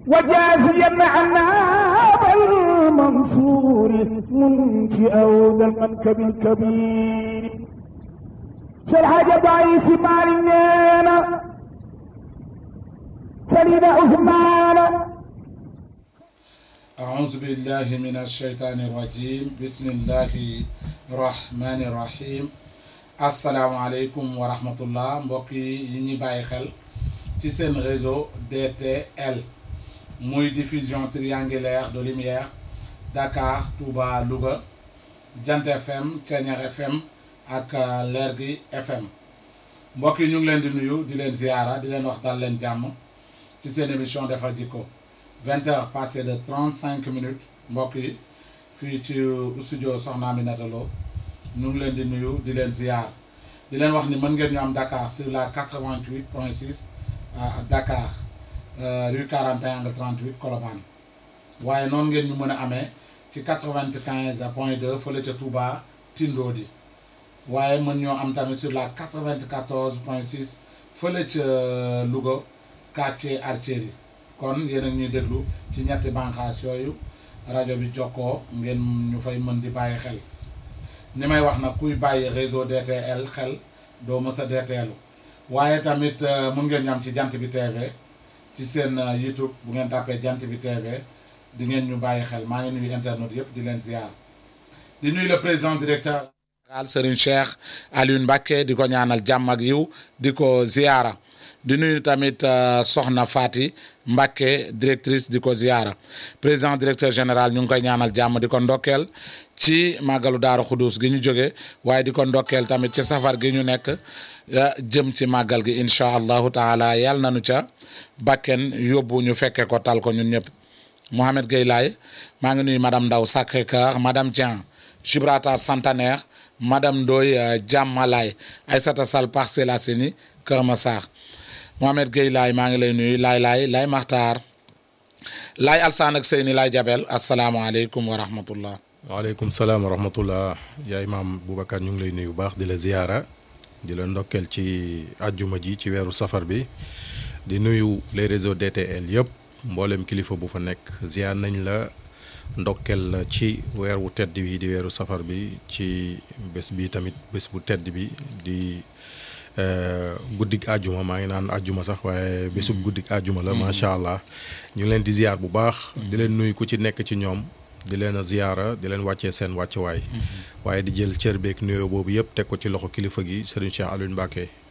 وجازيا عنا بالمنصور منشئ ذا المنكب الكبير شرح ضعيف مالنا سليم عثمان أعوذ بالله من الشيطان الرجيم بسم الله الرحمن الرحيم asalaamaaleykum wa rahmatullah mbokk yi ñi bàyyi xel ci seen réseau DTL muy diffusion triangulaire de lumière Dakar Touba Louga Jant FM Thiéniere FM ak Lergui FM mbokk yi ñu ngi leen di nuyu di leen ziyaara di leen wax dal leen jàmm ci seen émission defar jikko vingt heures passées de trente cinq minutes mbokk yi fii ci studio Soxna Aminata Lo ñu ngi leen di nuyu di leen ziyaar di leen wax ni mën ngeen ñu am Dakar sur la 88 point 6 à Dakar rue 41 angle 38 Colobane waaye noonu ngeen ñu mën a amee ci 95 point 2 fële ca Touba Tindodi waaye mën ñoo am tamit sur la 94 point 6 fële ca Louga quartier Artillerie kon yéen a ñuy déglu ci ñetti bànqaas yooyu rajo bi jokkoo ngeen ñu fay mën di bàyyi xel ni may wax nag kuy bàyyi réseau DTL xel doo mës a DTL waaye tamit mun ngeen ñam ci jant bi TV ci seen YouTube bu ngeen tàppee jant bi TV di ngeen ñu bàyyi xel maa ngi nuyu internet yëpp di leen ziar di nuyu le président directeur al Serigne Cheikh Alioune Mbacké di ko ñaanal jàmm ak yiw di ko ziara di nuyu tamit Soxna Fati Mbacké directrice di ko ziara président directeur général ñu ngi koy ñaanal jàmm di ko ndokkeel ci màggalu Daaru Xudus gi ñu jóge waaye di ko ndokkeel tamit ci safar gi ñu nekk jëm ci màggal gi incha allahu taala yàlla nañu ca bakken yóbbu ñu fekke ko tal ko ñun ñëpp Mohamed Gueye Laye maa ngi nuyu madame Ndaw Sacré-Cœur madame Dieng Gibraltar Centenaire madame Ndoye Diamalaye Aïssata Sall Parcelles Assainies Kër Massar Mohamed Gueye Laye maa ngi lay nuyu laay laay laay Maxtaar laay Alsaan ak Seyni laay Jabel asalaamaaleykum wa rahmatullah waaleykum salaam wa rahmatullah yaay maam Boubacar ñu ngi lay nuyu bu baax di la ziyaara di la ndokkeel ci àjjuma ji ci weeru safar bi di nuyu les réseaux DTL yëpp mboolem kilifa bu fa nekk ziyaar nañ la ndokkeel la ci weer wu tedd bi di weeru safar bi ci bés bi tamit bés bu tedd bi di guddik àjjuma maa ngi naan àjjuma sax waaye bésub guddik àjjuma la macha allah ñu ngi leen di ziyaar bu baax di leen nuyu ku ci nekk ci ñoom di leen a ziyaara di leen wàccee seen wàccuwaay waaye di jël cër beeg nuyoo boobu yëpp teg ko ci loxo kilifa gi Serigne Cheikh Alioune Mbacké